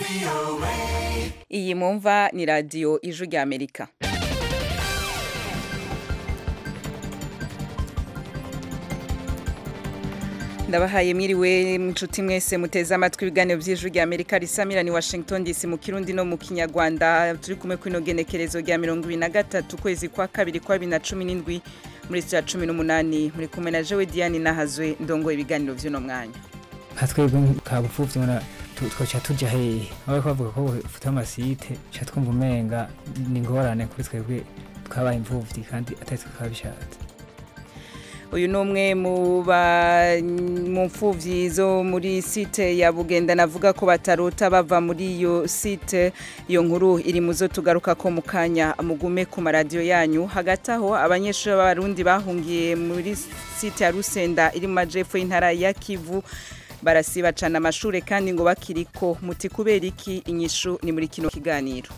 iyi mumva ni radiyo ijwi rya amerika ndabahaye mwiriwe inshuti mwese muteze amatwi ibiganiro by'ijwi rya amerika risamira ni washington dc mu kirundi no mu kinyarwanda turi kumwe kw'ino genekerezo rya mirongo ibiri na gatatu ukwezi kwa kabiri kwa bibiri na cumi n'indwi muri sitiya cumi n'umunani muri kumwe na jewe diane nahazwe ndongo ibiganiro by'uno mwanya nka twebwe kabupfuvyi mura twoca tuja hehe aho bavuga ko ufite amasite ca twumva umenga ni ingorane kuri twebwe twabaye imfuvyi kandi atari twe twabishatse uyu ni umwe mu ba- mu mfuvyi zo muri site ya bugenda navuga ko batarota bava muri iyo site iyo nkuru iri mu zo tugaruka ko mu kanya mugume ku maradiyo yanyu hagati aho abanyeshuri b'abarundi bahungiye muri site ya rusenda iri mu majepfo y'intara ya kivu barasiba cane amashure kandi ngo bakiriko muti kubera iki inyishu ni muri kino kiganiro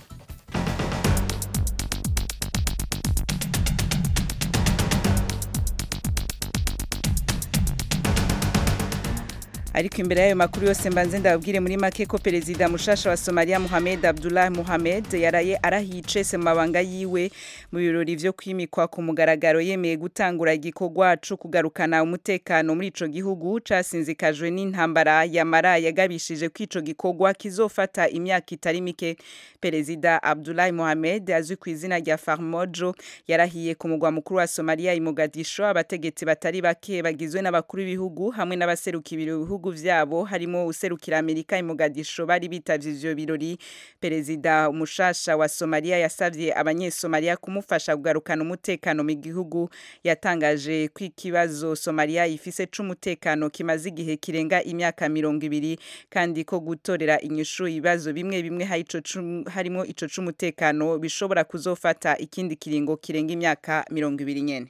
ariko imbere y'ayo makuru yose mbanze ndababwire muri make ko perezida mushasha wa Somalia Mohamed Abdullah Mohamed yaraye arahicese mu mabanga yiwe mu birori vyo kwimikwa ku mugaragaro yemeye gutangura igikorwa co kugarukana umutekano muri ico gihugu casinzikajwe n'intambara yamara yagabishije ko ico gikorwa kizofata imyaka itari mike perezida Abdullah Mohamed azwi ku izina rya Farmojo yarahiye ku mugwa mukuru wa Somalia i Mogadisho abategetsi batari bake bagizwe n'abakuru b'ibihugu hamwe n'abaserukira ibihugu vyabo harimo userukira Amerika i Mogadisho bari bitavye ivyo birori perezida umushasha wa Somalia yasavye abanyesomalia kumufasha kugarukana umutekano mu gihugu yatangaje ko ikibazo Somalia ifise c'umutekano kimaze igihe kirenga imyaka mirongo ibiri kandi ko gutorera inyishu ibibazo bimwe bimwe hari ico cu- harimo ico c'umutekano bishobora kuzofata ikindi kiringo kirenga imyaka mirongo ibiri nyene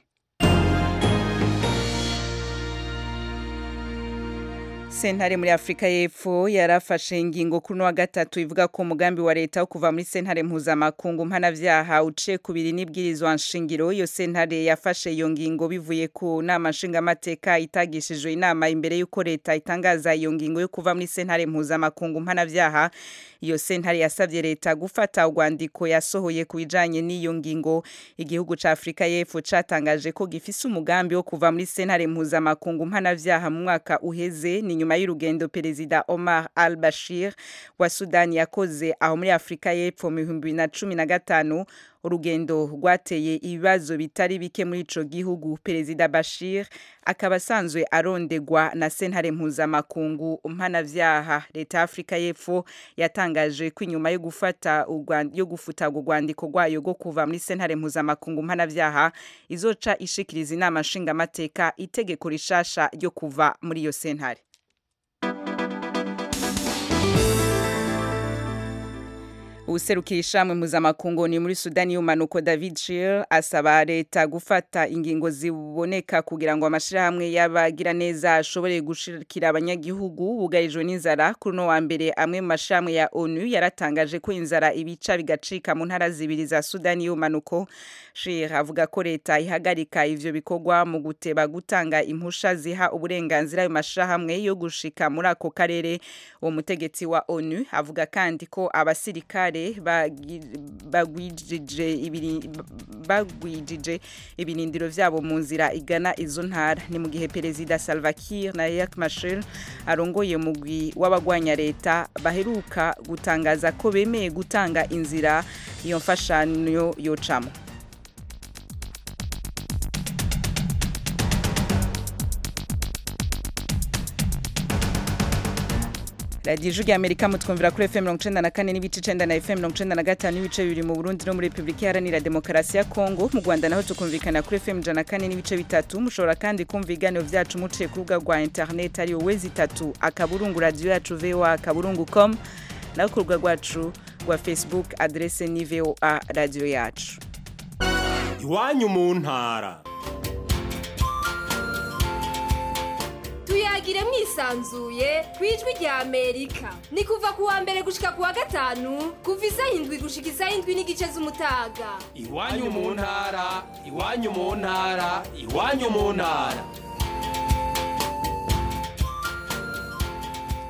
sentare muri afurika y'epfo yarafashe ingingo kuri uno wa gatatu ivuga ko umugambi wa leta wo kuva muri sentare mpuzamakungu mpanavyaha uciye kubiri n'ibwirizwa nshingiro iyo sentare yafashe iyo ngingo bivuye ku nama nshingamateka itagishijwe inama imbere y'uko leta itangaza iyo ngingo yo kuva muri sentare mpuzamakungu mpanavyaha iyo sentare yasavye leta gufata urwandiko yasohoye ku bijanye n'iyo ngingo igihugu ca afurika y'epfo catangaje ko gifise umugambi wo kuva muri sentare mpuzamakungu mpanavyaha mu mwaka uheze ni nyuma y'urugendo perezida Omar al-Bashir wa Sudani yakoze aho muri Afrika y'Epfo mu 2015 urugendo rwateye ibibazo bitari bike muri ico gihugu perezida Bashir akaba asanzwe arondegwa na sentare mpuzamakungu mpanavyaha leta ya Afrika y'Epfo yatangaje ko inyuma yo gufata urwan- yo gufuta urwo rwandiko rwayo rwo kuva muri sentare mpuzamakungu mpanavyaha izoca ishikiriza inama nshingamateka itegeko rishasha ryo kuva muri iyo sentare uwuserukira ishamwe mpuzamakungu ni muri sudani y'umanuko david shir asaba leta gufata ingingo ziboneka kugira ngo amashirahamwe y'abagira neza ashobore gushikira abanyagihugu bugarijwe n'inzara kuri uno wa mbere amwe mu mashirahamwe ya onu yaratangaje ko inzara ibica bigacika mu ntara zibiri za sudani y'umanuko shir avuga ko leta ihagarika ivyo bikorwa mu guteba gutanga impusha ziha uburenganzira ayo mashirahamwe yo gushika muri ako karere uwo mutegetsi wa onu avuga kandi ko abasirikare bagi- bagwijije ibiri- bagwijije ibirindiro vyabo mu nzira igana izo ntara ni mu gihe perezida Salva Kiir na Riek Machar arongoye umugwi w'abagwanya leta baheruka gutangaza ko bemeye gutanga inzira iyo mfashanyo yocamo radiyo ijwi rya amerika mutwumvira kuri fm mirongo icenda na kane n'ibice icenda na fm mirongo icenda na gatanu n'ibice bibiri mu burundi no muri repubulika iharanira demokarasi ya kongo mu rwanda naho tukumvikana kuri fm ijana na kane n'ibice bitatu mushobora kandi kumva ibiganiro vyacu muciye ku rubuga rwa internet ariyo wezi itatu akaburungu radiyo yacu voa akaburungu com naho ku rubuga rwacu rwa facebook adrese ni voa radiyo yacu iwanyu mu ntara tuyagire mwisanzuye ku ijwi rya amerika ni kuva ku wa mbere gushika ku wa gatanu kuva isaha indwi gushika isaha indwi n'igice z'umutaga iwanyu mu ntara iwanyu mu ntara iwanyu mu ntara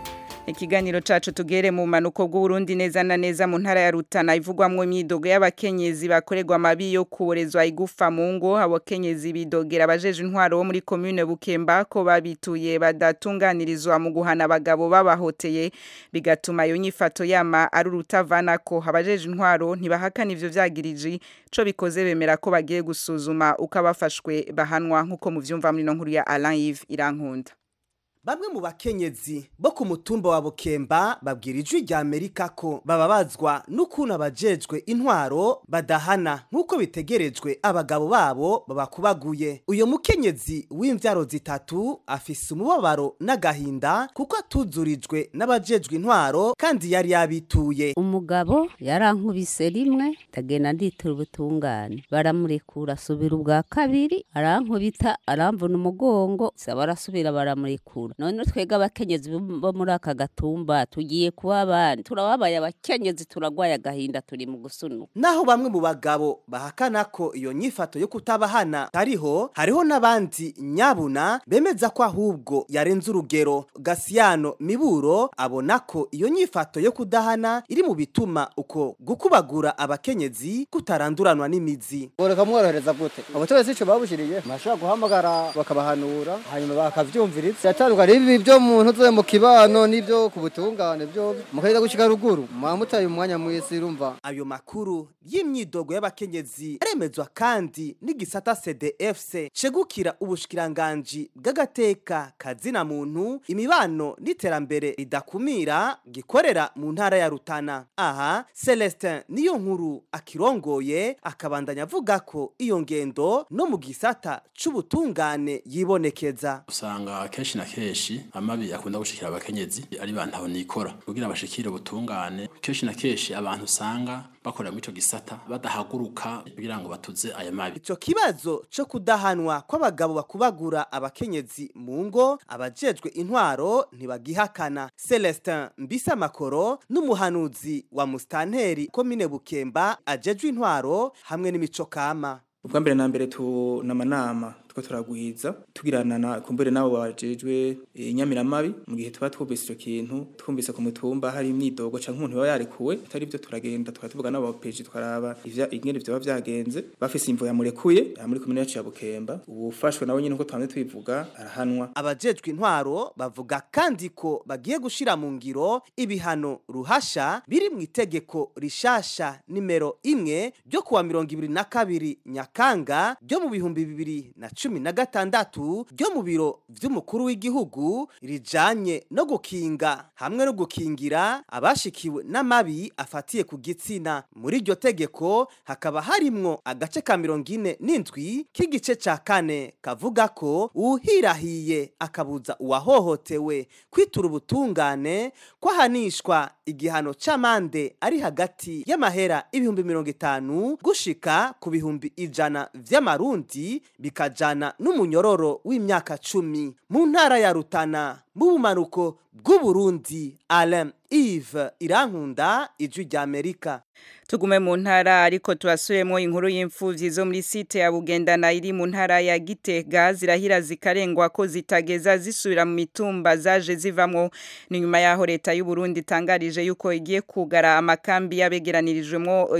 ikiganiro cacu tugere mu manuko bw'Uburundi neza na neza mu ntara ya Rutana ivugwamwo imyidogo y'abakenyezi bakorerwa amabi yo kuborezwa igufa mu ngo abakenyezi bidogera abajeje intwaro bo muri commune Bukemba ko babituye badatunganirizwa mu guhana abagabo babahoteye bigatuma iyo nyifato yama ari urutavana ko abajeje intwaro ntibahakana ivyo vyagiriji co bikoze bemera ko bagiye gusuzuma uko abafashwe bahanwa nk'uko muvyumva muri no nkuru ya Alain Yves Irankunda Bamwe mu bakenyezi bo ku mutumba wa Bukemba babwira ijwi rya Amerika ko bababazwa n'ukuntu abajejwe intwaro badahana nk'uko bitegerejwe abagabo babo babakubaguye. Uyo mukenyezi w'imvyaro zitatu afise umubabaro n'agahinda kuko atuzurijwe n'abajejwe intwaro kandi yari yabituye. umugabo yarankubise rimwe ndagenda nditura ubutungane baramurekura asubira ubwa kabiri arankubita aramvuna umugongo saba arasubira baramurekura none twebwe abakenyezi bo muri aka gatumba tugiye kuba abandi turababaye abakenyezi turagwaye agahinda turi mu gusunu Naho bamwe mu bagabo bahakana ko iyo nyifato yo kutabahana tariho hariho n'abandi nyabuna bemeza ko ahubwo yarenze urugero Gasiyano Miburo abona ko iyo nyifato yo kudahana iri mu bituma uko gukubagura abakenyezi kutaranduranwa n'imizi boreka mworohereza gute abategetsi ico babushiriye mashobora guhamagara bakabahanura hanyuma bakavyumviriza yatandukanye ibi byo mu ntuze mu kibano n'ibyo ku butungane byo mukagenda gushika ruguru mwamutaye umwanya mwisi urumva ayo makuru y'imyidogo y'abakenyezi aremezwa kandi n'igisata CDFC cegukira ubushikiranganji bw'agateka kazina muntu imibano n'iterambere ridakumira gikorera mu ntara ya Rutana aha Celestin niyo nkuru akirongoye akabandanya avuga ko iyo ngendo no mu gisata c'ubutungane yibonekeza usanga kenshi na kenshi amabi akunda gushikira abakenyezi ari bantu nikora kugira bashikire ubutungane kenshi na kenshi abantu usanga bakorera muri ico gisata badahaguruka kugira ngo batuze aya mabi Ico kibazo co kudahanwa kw'abagabo bakubagura abakenyezi mu ngo abajejwe intwaro ntibagihakana Celestin Mbisa Makoro n'umuhanuzi wa Mustanteri komine Bukemba ajejwe intwaro hamwe n'imico kama ubwa mbere na mbere tunamanama tuko turagwiza tugirana na kumbere nabo bajejwe inyamiramabi mu gihe tuba twumvise ico kintu twumvise ku mutumba hari imyidogo canke umuntu yoba yarekuwe atari byo turagenda tukatuvuga nabo bapeji twaraba ivya ingene vyoba vyagenze bafise imvo yamurekuye ya muri komine yacu ya Bukemba ubufashwe nawe nyine uko twamye twivuga arahanwa abajejwe intwaro bavuga kandi ko bagiye gushira mu ngiro ibihano ruhasha biri mu itegeko rishasha nimero imwe ryo kuwa mirongo ibiri na kabiri nyakanga ryo mu bihumbi bibiri na cumi na gatandatu ryo mu biro vy'umukuru w'igihugu rijanye no gukinga hamwe no gukingira abashikiwe n'amabi afatiye ku gitsina muri iryo tegeko hakaba harimwo agace ka mirongo ine n'indwi k'igice ca kane kavuga ko uwuhirahiye akabuza uwahohotewe kwitura ubutungane kwahanishwa igihano c'amande ari hagati y'amahera ibihumbi mirongo itanu gushika ku bihumbi ijana vy'amarundi bikajana n'umunyororo w'imyaka cumi mu ntara ya Rutana mu bumanuko bw'Uburundi Alain Yves Irankunda ijwi rya Amerika tugume mu ntara ariko turasubiremo inkuru y'imfuvyi zo muri site ya Bugendana iri mu ntara ya Gitega zirahira zikarengwa ko zitageza zisubira mu mitumba zaje zivamwo ni nyuma yaho leta y'u Burundi itangarije yuko igiye kugara amakambi yabegeranirijwemo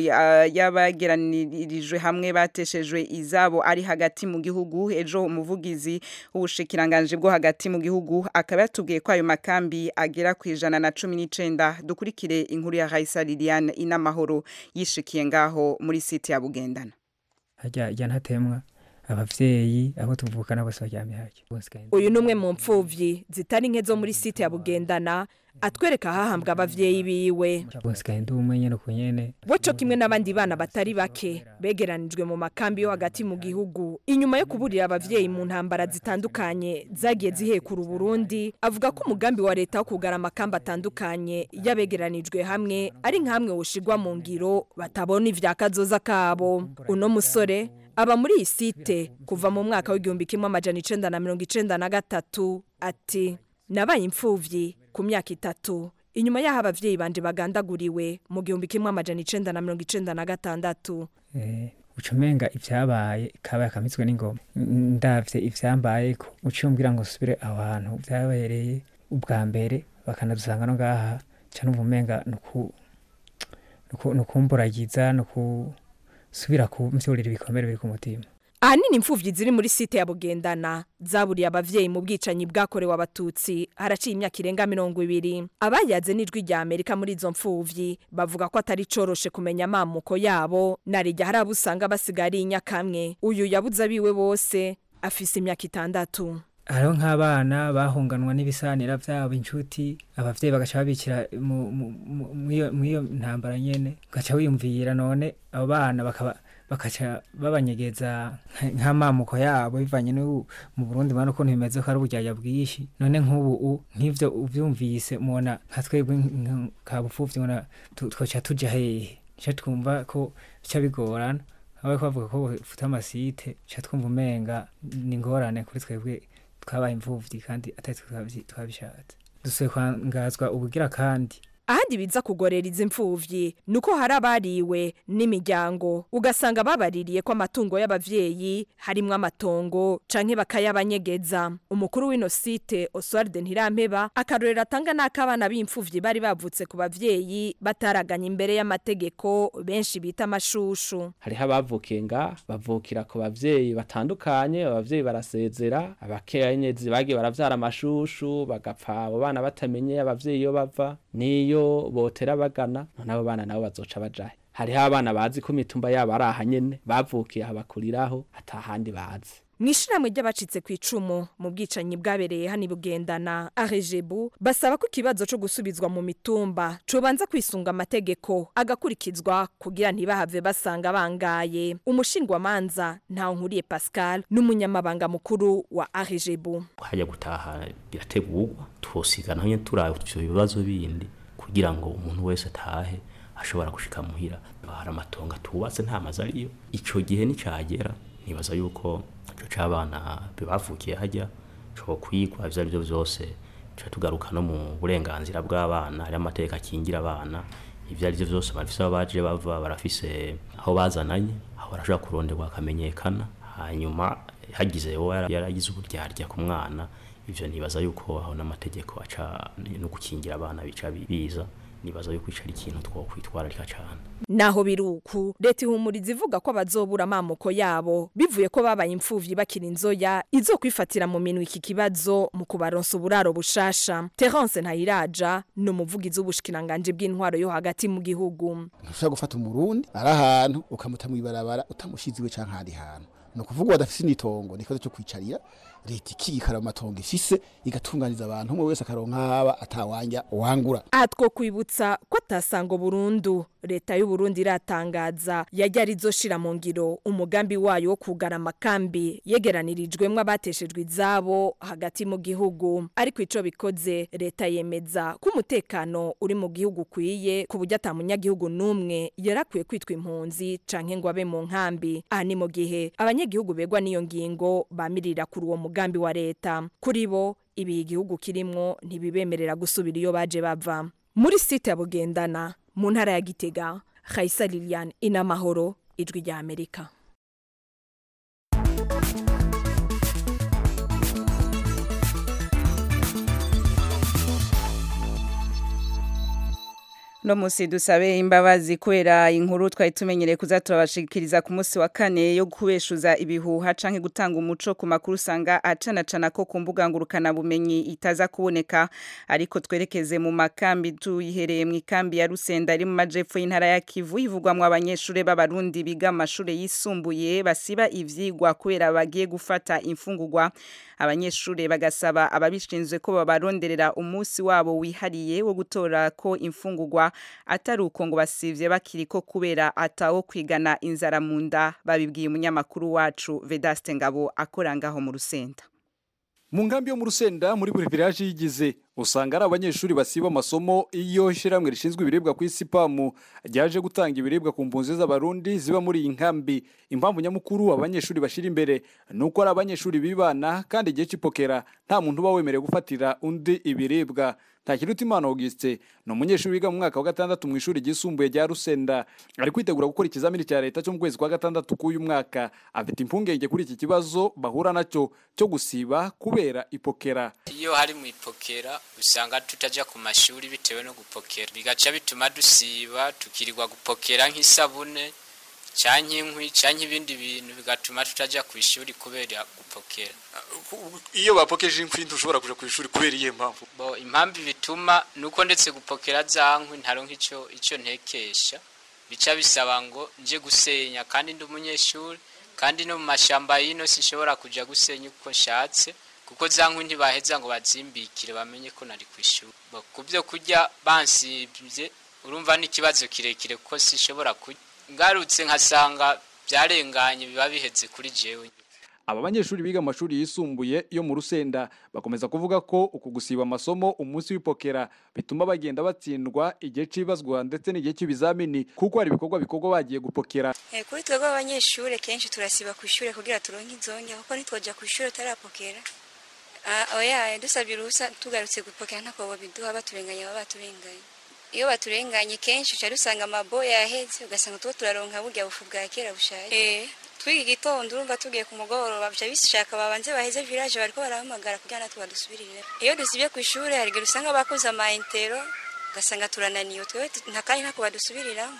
yabageranirijwe hamwe bateshejwe izabo ari hagati mu gihugu ejo umuvugizi w'ubushikiranganje bwo hagati mu gihugu akaba yatubwiye ko ayo makambi agera ku ijana na cumi n'icenda dukurikire inkuru ya Raisa Liliane inamahoro yishikiye ngaho muri site ya Bugendana hajya hajya ntatemwa abavyeyi abo tuvukana bose baryamye hajya uyu ni umwe mu mpfuvyi zitari nke zo muri site ya Bugendana atwereka ahahambwa abavyeyi biwe bose kandi umwe nyene ku nyene boco kimwe n'abandi bana batari bake begeranijwe mu makambi yo hagati mu gihugu inyuma yo kuburira abavyeyi mu ntambara zitandukanye zagiye zihekura Burundi avuga ko umugambi wa leta wo kugara amakambi atandukanye yabegeranijwe hamwe ari nkamwe woshigwa mu ngiro batabona ivyakazoza kabo uno musore aba muri iyi site kuva mu mwaka w'igihumbi kimwe amajana icenda na mirongo icenda na gatatu ati nabaye imfuvyi ku myaka itatu inyuma y'aho abavyeyi banje bagandaguriwe mu gihumbi kimwe amajana icenda na mirongo icenda na gatandatu ucumenga ivyabaye kabaye akamitswe n'ingoma ndavye ivyambayeko uciye umbwira ngo subire aho hantu vyabereye ubwa mbere bakanadusanga no ngaha ca numva umenga nuku nuku- nukumburagiza nukusubira kumvyurira ibikomere biri ku mutima ahanini imfuvyi ziri muri site ya bugendana zaburiye abavyeyi mu bwicanyi bwakorewe abatutsi haraciye imyaka irenga mirongo ibiri abayaze n'ijwi rya amerika muri izo mfuvyi bavuga ko atari coroshe kumenya amamuko yabo narijya hari abo usanga basigaye ari inyakamwe uyu yabuze abiwe bose afise imyaka itandatu hariho nk'abana bahunganwa n'ibisanira vyabo inshuti abavyeyi bagaca babikira mu- mu- mu- mw'iyo mw'iyo ntambara nyene ugaca wiyumvira none abo bana bakaba bakaca babanyegeza nka- nk'amamuko yabo bivanye n'ubu mu burundi mana ukuntu bimeze ko ari uburyarya bwinshi none nk'ubu u- nk'ivyo uvyumvise mubona nka twebwe nk- ka bupfuvyi mubona tu- twoca tuja hehe ca twumva ko bica bigorana aho bavuga ko bafite amasite ca twumva umenga ni ingorane kuri twebwe twabaye imfuvyi kandi atari twe twabyi- twabishatse dusuye kwangazwa ubugira kandi ahandi biza kugorera izi mfuvyi nuko hari abariwe n'imiryango ugasanga babaririye ko amatungo y'abavyeyi harimwo amatongo canke bakayabanyegeza umukuru w'ino site Oswald Ntirampeba akarorero atanga n'akabana b'imfuvyi bari bavutse ku bavyeyi bataraganya imbere y'amategeko benshi bita amashushu hariho abavukiye nga bavukira ku bavyeyi batandukanye abavyeyi barasezera abakenyezi bagiye baravyara amashushu bagapfa abo bana batamenye abavyeyi iyo bava niyo botera bagana none abo bana nabo bazoca bajahe hariho abana bazi ko imitumba yabo ari aha nyene bavukiye aha bakuriraho atahandi bazi mw'ishiramwe ry'abacitse ku icumu mu bwicanyi bwabereye hano i bugendana arejebu basaba ko ikibazo co gusubizwa mu mitumba cobanza kwisunga amategeko agakurikizwa kugira ntibahave basanga bangaye umushingwamanza ntawe nkuriye pascal n'umunyamabanga mukuru wa arejebu hajya gutaha birategurwa twosigana nyine turaba ivyo bibazo bindi kugira ngo umuntu wese atahe ashobora gushika muhira hari amatongo atubatse nta mazu ariyo ico gihe nicagera nibaza yuko ico c'abana bavukiye hajya co kwigwa ivyo arivyo vyose tuca tugaruka no mu burenganzira bw'abana hari amategeko akingira abana ivyo arivyo vyose barafise aho baje bava barafise aho bazananye aho barashobora kuronderwa akamenyekana hanyuma hagize uwo yara- yaragize uburyarya ku mwana ivyo nibaza yuko aho n'amategeko aca no gukingira abana bica biza nibaza yuko ico ari ikintu twokwitwararika cane naho biruku leta ihumuriza ivuga ko bazobura amamuko yabo bivuye ko babaye imfuvyi bakiri inzoya izo kwifatira mu minwe iki kibazo mu kubaronsa uburaro bushasha terence ntayiraja ni umuvugizi w'ubushikiranganje bw'intwaro yo hagati mu gihugu ntushobora gufata umurundi ari ahantu ukamuta mu ibarabara utamushize iwe canke ahandi hantu ni ukuvuga badafise n'itongo ni ikibazo cyo kwicarira leta ikikara mu matongo ifise igatunganiza abantu umwe wese akaronka haba atawanja wangura aha twokwibutsa ko atasango burundu leta y'u Burundi iratangaza yajya arizoshira mu ngiro umugambi wayo wo kugara amakambi yegeranirijwemwo abateshejwe izabo hagati mu gihugu ariko ico bikoze leta yemeza ko umutekano uri mu gihugu ukwiye ku buryo ata munyagihugu n'umwe yarakwiye kwitwa impunzi canke ngo abe mu nkambi aha ni mu gihe abanyagihugu begwa n'iyo ngingo bamirira kuri uwo mugambi wa leta kuri bo ibi igihugu kirimwo ntibibemerera gusubira iyo baje bava muri site ya bugendana mu ntara ya gitega Khaisa Lilian inamahoro ijwi rya Amerika No musi dusabe imbabazi kubera inkuru twari tumenyereye kuza turabashikiriza ku munsi wa kane yo kubeshuza ibihuha canke gutanga umuco ku makuru usanga acana cana ko ku mbuga ngurukana bumenyi itaza kuboneka ariko twerekeze mu makambi tuyihereye mu ikambi ya Rusenda ari mu majepfo y'intara ya Kivu ivugwamwo abanyeshure b'abarundi biga amashure yisumbuye basiba ivyigwa kubera bagiye gufata imfungurwa abanyeshure bagasaba ababishinzwe ko babaronderera umunsi wabo wihariye wo gutora ko imfungurwa atari uko ngo basivye bakiriko kubera atawo kwigana inzara mu nda babibwiye umunyamakuru wacu Vedaste Ngabo akora ngaho mu Rusenda mu nkambi yo mu rusenda muri buri village yigize usanga ari abanyeshuri basiba amasomo iyo ishyirahamwe rishinzwe ibiribwa ku isi pamu ryaje gutanga ibiribwa ku mpunzi z'abarundi ziba muri iyi nkambi impamvu nyamukuru abanyeshuri bashyira imbere ni uko ari abanyeshuri bibana kandi igihe cy'ipokera nta muntu uba wemerewe gufatira undi ibiribwa Ntakirutimana Auguste ni umunyeshuri wiga mu mwaka wa gatandatu mu ishuri ryisumbuye rya Rusenda ari kwitegura gukora ikizamini cya leta cyo mu kwezi kwa gatandatu k'uyu mwaka afite impungenge kuri iki kibazo bahura nacyo cyo gusiba kubera ipokera iyo hari mu ipokera usanga tutaja ku mashuri bitewe no gupokera bigaca bituma dusiba tukirirwa gupokera nk'isabune canke inkwi canke ibindi bintu bigatuma tutaja ku ishuri kubera gupokera iyo bapokeje inkwi ntushobora kuja ku ishuri kubera iyihe mpamvu bo impamvu bituma nuko ndetse gupokera za nkwi ntaronka ico ico ntekesha bica bisaba ngo nje gusenya kandi ndi umunyeshuri kandi no mu mashamba yino sinshobora kuja gusenya uko nshatse kuko za nkwi ntibaheza ngo bazimbikire bamenye ko nari ku ishuri Bo, ku byo kurya bansibye urumva n'ikibazo kirekire kuko sinshobora kurya ngarutse nkasanga byarenganye biba biheze kuri jewe aba banyeshuri biga amashuri yisumbuye yo mu rusenda bakomeza kuvuga ko uku gusiba amasomo umunsi w'ipokera bituma bagenda batsindwa igihe c'ibazwa ndetse n'igihe cy'ibizamini kuko hari ibikorwa bikorwa bagiye gupokera Eh, kuri twebwe abanyeshuri kenshi turasiba ku ishuri kugira turonke inzonge kuko ntitwoja ku ishuri utarapokera Ah, oya dusabye uruhusa tugarutse gupokera ntako biduha baturenganya baba baturenganye iyo baturenganye kenshi uca dusanga amabo yaheze ugasanga tuba turaronka burya bufu bwa kera bushaje eh twiga igitondo urumva tugiye ku mugoroba bica bishaka babanze baheze village bariko barahamagara kugira natwe badusubirire iyo dusibye ku ishuri hari igihe usanga bakoze ama intero ugasanga turananiwe twebwe tu- nta kandi ntako badusubiriramo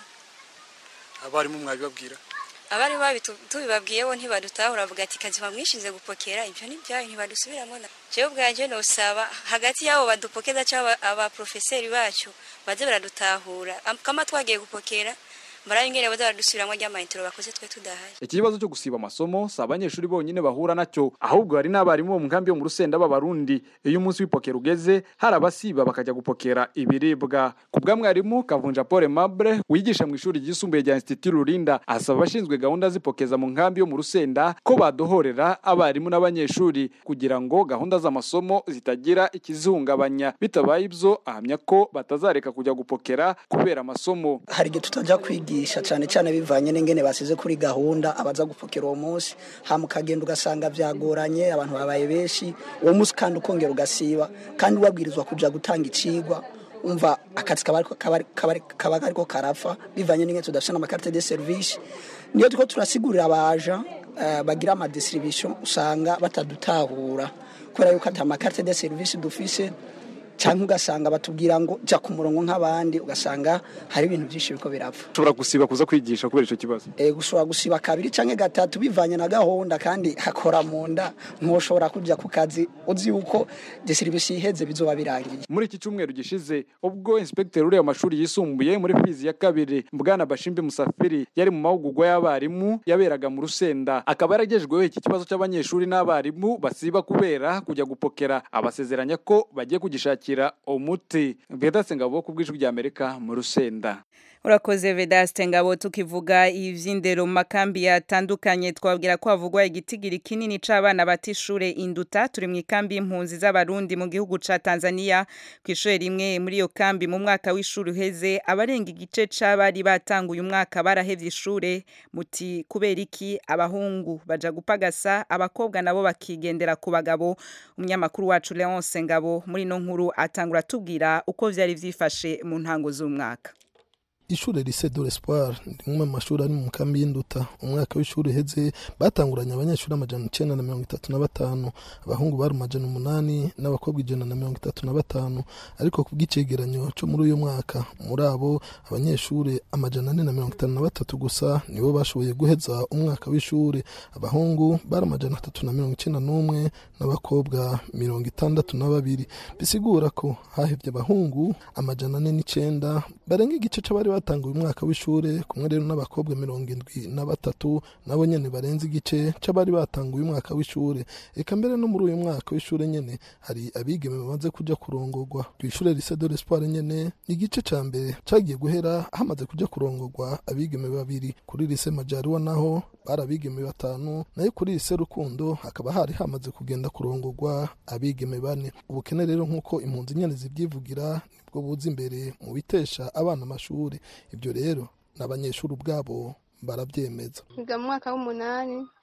abarimu mwabibabwira abari babi tubibabwiye bo ntibadutahura bavuga ati kazi bamwishinze gupokera ibyo ni byayo ntibadusubiramo na jewe ubwanje nosaba hagati y'abo badupokeza cyangwa abaprofeseri bacu baze baradutahura Am- kama twagiye gupokera marayo ingene baza baradusubiramo ry'amayintero bakoze twe tudahari iki kibazo cyo gusiba amasomo si abanyeshuri bonyine bahura nacyo ahubwo hari n'abarimu bo mu nkambi yo mu rusenda b'abarundi iyo umunsi w'ipokera ugeze hari abasiba bakajya gupokera ibiribwa ku bwa mwarimu kavunja paul mable wigisha mu ishuri ryisumbuye rya institut rurinda asaba abashinzwe gahunda z'ipokeza mu nkambi yo mu rusenda ko badohorera abarimu n'abanyeshuri kugira ngo gahunda z'amasomo zitagira ikizihungabanya bitabaye ibyo ahamya ko batazareka kujya gupokera kubera amasomo hari igihe tutajya kwigisha cyane cyane bivanye n'ingene basize kuri gahunda abaza gupfukira uwo munsi hama ukagenda ugasanga byagoranye abantu babaye benshi uwo munsi kandi ukongera ugasiba kandi wabwirizwa kujya gutanga icigwa umva akazi kaba ariko- kaba ari- kaba ari- kaba kariko karapfa bivanye n'ingene tudafite n'amakarite de serivisi niyo turiko turasigurira abaja eh, bagira amadistribution usanga batadutahura kubera yuko ata makarite de serivisi dufise cyangwa ugasanga batubwira ngo jya ku murongo nk'abandi ugasanga hari ibintu byinshi biko birapfa ushobora gusiba kuza kwigisha kubera icyo kibazo e, gushobora gusiba kabiri cyangwa gatatu bivanye na gahunda kandi hakora mu nda ntushobora kujya ku kazi uzi yuko de serivisi iheze bizoba birangiye muri iki cyumweru gishize ubwo inspekteri ureba amashuri yisumbuye muri fizi ya kabiri bwana bashimbe musafiri yari mu mahugurwa y'abarimu yaberaga mu rusenda akaba yaragejejweho iki kibazo cy'abanyeshuri n'abarimu basiba kubera kujya gupokera abasezeranya ko bagiye kugishakira umuti vedase ngabo ku bw'ijwi ry'amerika mu rusenda urakoze vedaste ngabo tukivuga ivy'indero mu makambi yatandukanye twabwira ko havugwa igitigiri kinini c'abana bata ishure induta turi mu ikambi y'impunzi z'abarundi mu gihugu ca tanzania kw'ishure rimwe muri iyo kambi mu mwaka w'ishuri uheze abarenga igice c'abari batanguye umwaka barahevye ishure muti kubera iki abahungu baja gupagasa abakobwa nabo bakigendera ku bagabo umunyamakuru wacu leonce ngabo muri ino nkuru atangura tubwira uko vyari vyifashe mu ntango z'umwaka ishure lycée de l'espoir ni rimwe mu mashuri ari mu kambi y'induta umwaka w'ishuri uheze batanguranye abanyeshuri amajana icenda na mirongo itatu na batanu abahungu bari amajana umunani n'abakobwa ijana na mirongo itatu na batanu ariko ku bw'icegeranyo co muri uyu mwaka muri abo abanyeshuri amajana ane na mirongo itanu na batatu gusa nibo bashoboye guheza umwaka w'ishuri abahungu bari amajana atatu na mirongo icenda n'umwe n'abakobwa mirongo itandatu na babiri bisigura ko hahevye abahungu amajana ane n'icenda barenga igice c'abari batanguye umwaka w'ishure kumwe rero n'abakobwa mirongo indwi na batatu nabo nyene barenze igice c'abari batanguye umwaka w'ishure eka mbere no muri uyu mwaka w'ishure nyene hari abigeme bamaze kuja kurongorwa kw'ishure lycée de l'espoir nyene igice ca mbere cagiye guhera hamaze kuja kurongorwa abigeme babiri kuri lycée majariwa naho bari abigeme batanu nayo kuri lycée rukundo hakaba hari hamaze kugenda kurongorwa abigeme bane ubukene rero nk'uko impunzi nyene zivyivugira nibwo buza imbere mu bitesha abana amashuri ibyo rero n'abanyeshuri ubwabo barabyemeza niga mu mwaka w'umunani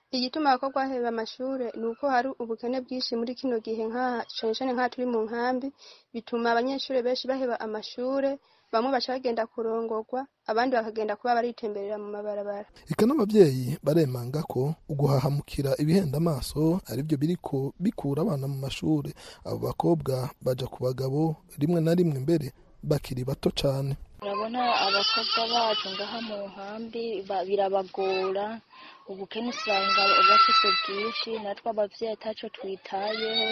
igituma abakobwa baheba amashure ni uko hari ubukene bwinshi muri kino gihe nk'aha cane cane nk'aha turi mu nkambi bituma abanyeshure benshi baheba amashure bamwe baca bagenda kurongorwa abandi bakagenda kuba baritemberera mu mabarabara eka n'abavyeyi baremanga ko uguhahamukira ibihenda amaso arivyo biriko bikura abana mu mashure abo bakobwa baja ku bagabo rimwe na rimwe mbere bakiri bato cane urabona abakobwa bacu ngaha mu nkambi ba- birabagora ubukene usanga bafise bwinshi natwe abavyeyi ataco twitayeho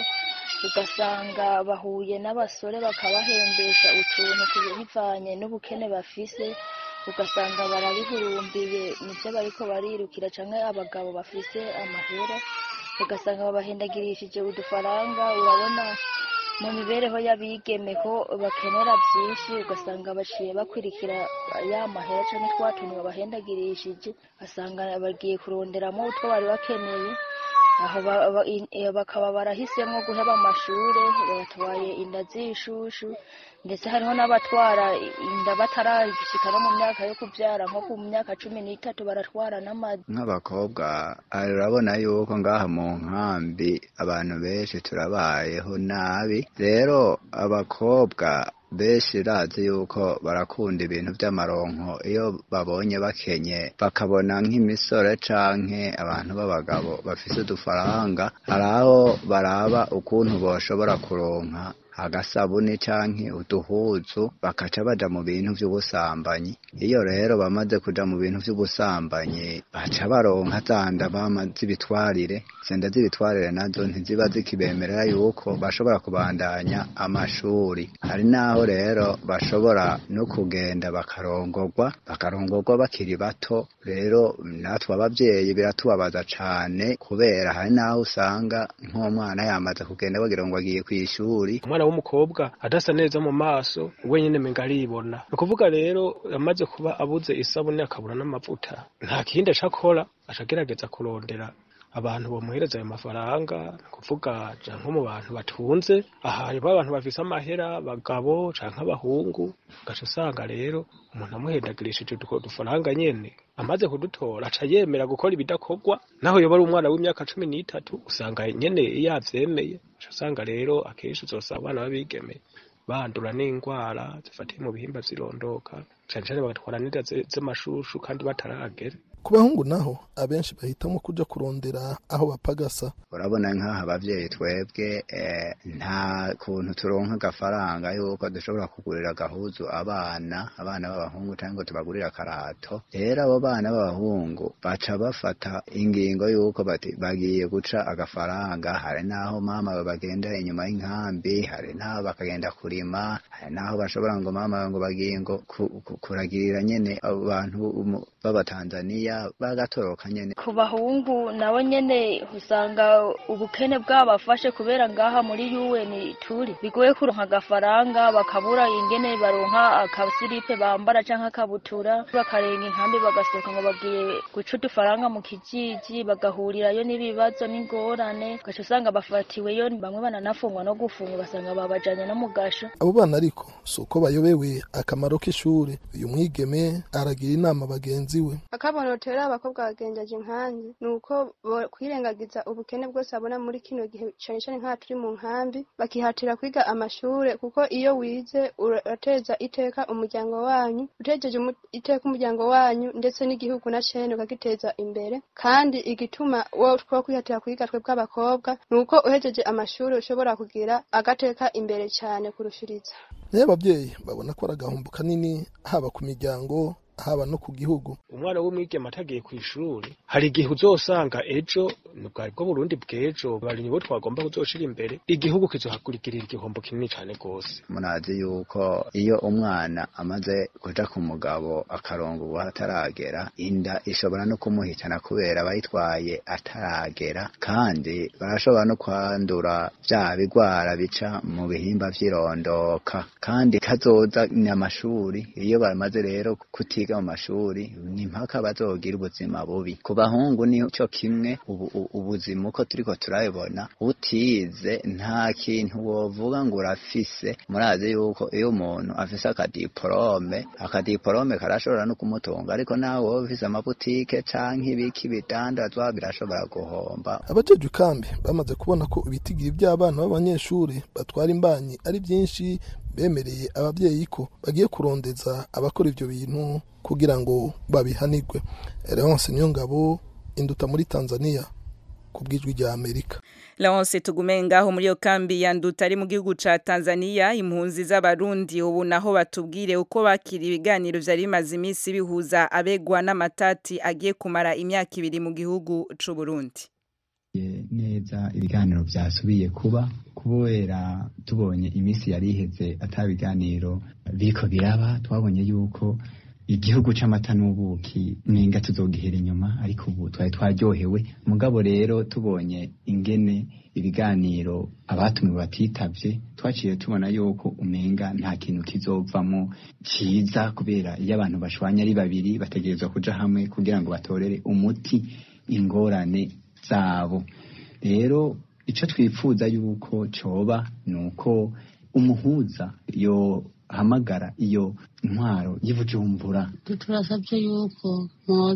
ugasanga bahuye n'abasore bakabahembesha utuntu ku- bivanye n'ubukene bafise ugasanga barabihurumbiye nivyo bariko barirukira canke abagabo bafise amahera ugasanga babahendagirishije udufaranga urabona mu mibereho y'abigeme ko bakenera byinshi ugasanga baciye bakurikira ya mahera canke twa tuntu babahendagirishije basanga bagiye kuronderamo utwo bari bakeneye aho ba- ba- in- eh, bakaba barahisemwo guheba amashure batwaye inda z'ishushu ndetse hariho n'abatwara inda bataragishika no mu myaka yo kuvyara nko ku myaka cumi n'itatu baratwara n'amada nk'abakobwa ah, urabona yuko ngaha mu nkambi abantu benshi turabayeho nabi rero abakobwa benshi razi yuko barakunda ibintu by'amaronko iyo babonye bakenye bakabona nk'imisore canke abantu b'abagabo bafise udufaranga hari aho baraba ukuntu boshobora kuronka agasabuni canke uduhuzu bakaca baja mu bintu vy'ubusambanyi iyo rero bamaze kuja mu bintu vy'ubusambanyi baca baronka zanda bama z'ibitwarire zenda z'ibitwarire nazo ntiziba zikibemerera yuko bashobora kubandanya amashuri hari naho rero bashobora no kugenda bakarongorwa bakarongorwa bakiri bato rero natwe abavyeyi biratubabaza cane kubera hari naho usanga nk'umwana yamaze kugenda bagira ngo agiye kw'ishuri umwana w'umukobwa adasa neza mu maso wenyine menga aribona ni ukuvuga rero amaze kuba abuze isabune akabura n'amavuta nta kindi aca akora aca agerageza kurondera abantu bamuhereza ayo mafaranga ni ukuvuga ja nko mu bantu batunze ahantu abantu bafise amahera abagabo canke abahungu ugaca usanga rero umuntu amuhendagirishije utwo dufaranga nyene amaze kudutora aca yemera gukora ibidakorwa naho yoba ari umwana w'imyaka cumi n'itatu usanga nyene yavyemeye uca usanga rero akenshi uzosanga abana b'abigeme bandura n'indwara zifatiye mu bihimba zirondoka cane cane bagatwara n'inda ze- z'amashushu kandi bataragera ku bahungu naho abenshi bahitamo kuja kurondera aho bapagasa urabona nk'aha abavyeyi twebwe eh, nta kuntu turonka agafaranga yuko dushobora kugurira agahuzu abana abana b'abahungu cyangwa ngo tubagurire akarato rero abo bana b'abahungu baca bafata ingingo yuko bati bagiye guca agafaranga hari n'aho mama bagenda inyuma y'inkambi hari n'aho bakagenda kurima hari n'aho bashobora ngo mama ngo bagiye ngo ku- ku- kuragirira nyene abo bantu umu- b'abatanzaniya bagatoroka nyene ku bahungu nabo nyene usanga ubukene bwabafashe kubera ngaha muri UN turi bigoye kuronka agafaranga bakabura ingene baronka akasiripe bambara canke akabutura bakarenga inkambi bagasohoka ngo bagiye guca udufaranga mu kijiji bagahurirayo n'ibibazo n'ingorane ugaca usanga bafatiweyo bamwe bananafungwa no gufungwa basanga babajanye no mu gasho abo bana ariko si uko bayobewe akamaro k'ishure uyu mwigeme aragira inama bagenzi we akabonotera abakobwa bagenjaje inkangi ni uko bo- kwirengagiza ubukene bwose babona muri kino gihe cane cane nk'aha turi mu nkambi bakihatira kwiga amashure kuko iyo wize urateza iteka umuryango wanyu utejeje umu- iteka umuryango wanyu ndetse n'igihugu na cene ukagiteza imbere kandi igituma wo two kwihatira kwiga twe bw'abakobwa ni uko uhejeje amashuri ushobora kugira agateka imbere cane kurushiriza nayo abavyeyi babona ko ari agahombo kanini haba ku miryango haba no ku gihugu umwana w'umwigeme atagiye ku ishuri hari igihe uzosanga ejo ni bwari bwo burundi bw'ejo barinyi bo twagomba kuzoshira imbere igihugu kizohagurikirira igihombo kinini cane gose munazi yuko iyo umwana amaze kuja ku mugabo akaronga ubu ataragera inda ishobora no kumuhitana kubera bayitwaye ataragera kandi barashobora no kwandura vya bigwara bica mu bihimba vy'irondoka kandi kazoza ni amashuri iyo bamaze rero kutiga biga mu mashuri ni mpaka bazogira ubuzima bubi ku bahungu nico kimwe ubu- u- ubuzima uko turiko turabibona utize nta kintu wovuga ngo urafise murazi yuko iyo umuntu afise akadiporome akadiporome karashobora no kumutunga ariko nawe wowe ufise amabutike canke ibiki bidandazwa birashobora guhomba abajejwe ikambi bamaze kubona ko ibitigiri by'abana b'abanyeshuri batwara imbanyi ari byinshi bemereye ababyeyi ko bagiye kurondeza abakora ivyo bintu kugira ngo babihanirwe Leonce Niyongabo induta muri Tanzania ku bw'ijwi rya Amerika Laonse tugume ngaho muri yo kambi ya nduta ari mu gihugu ca Tanzania impunzi z'abarundi ubu naho batubwire uko bakira ibiganiro vyari bimaze iminsi bihuza abegwa n'amatati agiye kumara imyaka ibiri mu gihugu c'u Burundi neza ibiganiro byasubiye kuba kubera tubonye iminsi yari iheze ata biganiro biriko biraba twabonye yuko igihugu c'amata n'ubuki ninga tuzogihera inyuma ariko ubu twari twaryohewe mugabo rero tubonye ingene ibiganiro abatumiwe batitavye twaciye tubona yuko umenga nta kintu kizovamo ciza kubera iyo abantu bashwanya ari babiri bategerezwa kuja hamwe kugira ngo batorere umuti ingorane zabo rero icyo twifuza yuko coba ni uko umuhuza yohamagara iyo intwaro y'ibujumbura turasabye yuko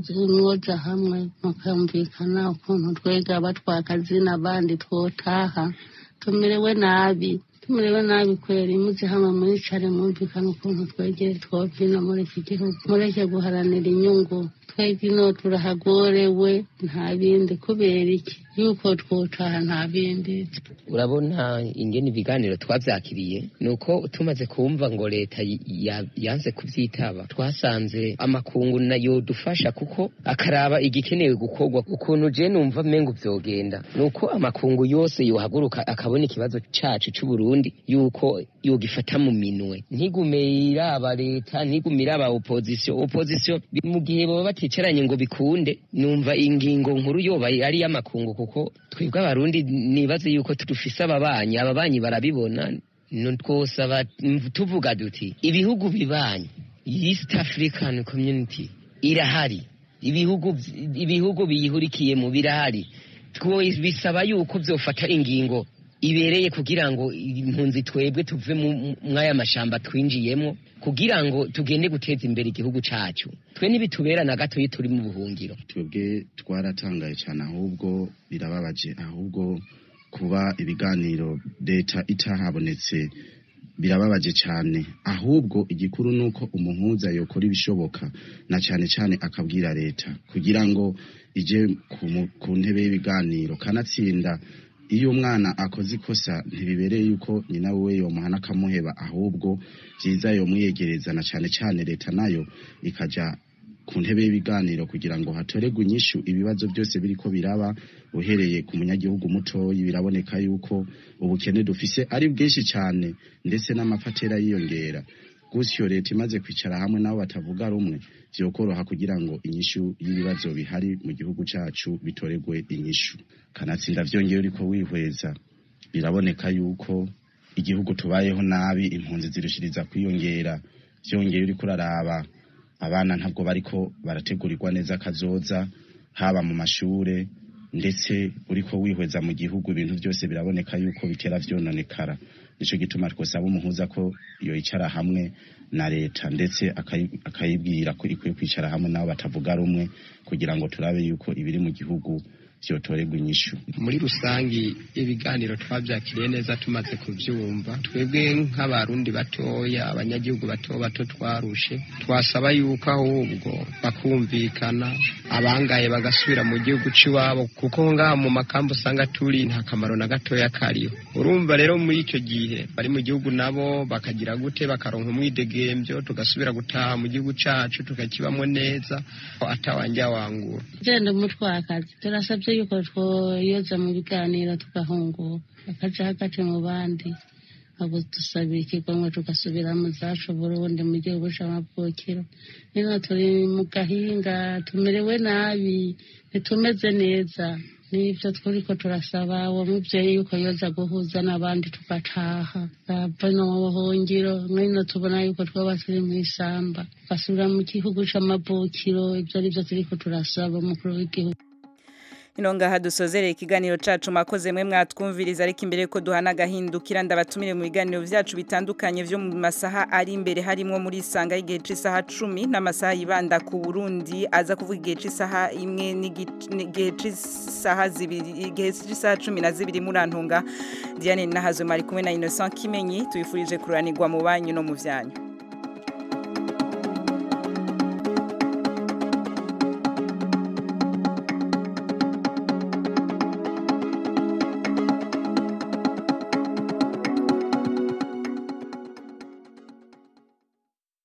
mwoja hamwe mukumvikana ukuntu twega batwakazi n'abandi twotaha tumerewe nabi tumerewe nabi kweri muze hamwe mwicare mwumvikana ukuntu twegere twovino muri iki gihugu mureke guharanira inyungu twebwe ino turahagorewe nta bindi kubera iki yuko twotaha nta bindi urabona ingene ibiganiro twavyakiriye nuko tumaze kumva ngo leta ya- yanze kuvyitaba twasanze amakungu nayo dufasha kuko akaraba igikenewe gukorwa ukuntu je numva mengo vyogenda nuko amakungu yose yohaguruka akabona ikibazo cacu c'uburundi yuko yogifata mu minwe ntigume iraba leta ntigume iraba opposition opposition bi- mu gihe baba baticaranye ngo bikunde numva ingingo nkuru yoba ari y'amakungu kuko twebwe abarundi nibaze yuko tudufise ababanyi ababanyi barabibona no twosaba mv- tuvuga duti ibihugu bibanyi east african community irahari ibihugu vy- ibihugu biyihurikiyemo birahari two bisaba yuko vyofata ingingo ibereye kugira ngo impunzi twebwe tuve mu- mu- mw'aya mashamba twinjiyemo kugira ngo tugende guteza imbere igihugu cacu twe ntibitubera na gato iyo turi mu buhungiro twebwe twaratangaye cyane ahubwo birababaje ahubwo kuba ibiganiro leta itahabonetse birababaje cyane ahubwo igikuru ni uko umuhuza yokora ibishoboka na cyane cyane akabwira leta kugira ngo ije ku mu- ku ntebe y'ibiganiro kanatsinda iyo umwana akoze ikosa ntibibereye yuko nyina we yomuhana akamuheba ahubwo byiza yomwiyegereza na cyane cyane leta nayo ikaja ku ntebe y'ibiganiro kugira ngo hatoregwe inyishu ibibazo byose biriko biraba uhereye ku munyagihugu mutoyi biraboneka yuko ubukene dufise ari bwinshi cyane ndetse n'amafatera yiyongera gutyo leta imaze kwicara hamwe nabo batavuga rumwe vyokoroha kugira ngo inyishu y'ibibazo bihari mu gihugu cacu bitoregwe inyishu kanatsinda vyongeye uriko wihweza biraboneka yuko igihugu tubayeho nabi impunzi zirushiriza kwiyongera vyongeye uriko uraraba abana ntabwo bariko barategurirwa neza kazoza haba mu mashure ndetse uriko wihweza mu gihugu ibintu byose biraboneka yuko bitera vyononekara nico gituma twosaba umuhuza ko yoyicara hamwe na leta ndetse akayi- akayibwira ko ikwiye kwicara hamwe nabo batavuga rumwe kugira ngo turabe yuko ibiri mu gihugu vyotorerwa inyishu muri rusangi ibiganiro twabyakiriye neza tumaze kubyumva twebwe nk'abarundi batoya abanyagihugu bato bato twarushe twasaba yuko ahubwo bakumvikana abangaye bagasubira mu gihugu c'iwabo kuko ngaha mu makambi usanga turi nta kamaro na gatoya kariho urumva rero muri icyo gihe bari mu gihugu nabo bakagira gute bakaronka umwidegembyo tugasubira gutaha mu gihugu cacu tukakibamwo neza atawanja wangura genda umutwakazi turasabye yuko twoyoza mu biganiro tugahunguka bakaja hagati mu bandi abo dusabira ikigomwe tugasubira mu zacu burundi mu gihugu c'amavukiro nino turi mu gahinga tumerewe nabi ntitumeze neza nibyo turiko turasaba uwo mubyeyi yuko yoza guhuza n'abandi tugataha bava no mu buhungiro mwino tubona yuko twaba turi mu isamba tugasubira mu gihugu c'amavukiro ibyo ari byo turiko turasaba umukuru w'igihugu ino ngaha dusozereye ikiganiro cacu makoze mwe mwatwumviriza ariko imbere ko duhana agahindukira ndabatumire mu biganiro vyacu bitandukanye vyo mu masaha ari imbere harimwo muri isanga y'igihe c'isaha cumi n'amasaha yibanda ku burundi aza kuvuga igihe c'isaha imwe n'igihe c'isaha zibiri igihe c'isaha cumi na zibiri murantunga diane nahazwe mari kumwe na innocent kimenyi tubifurije kuranirwa mu banyu no mu vyanyu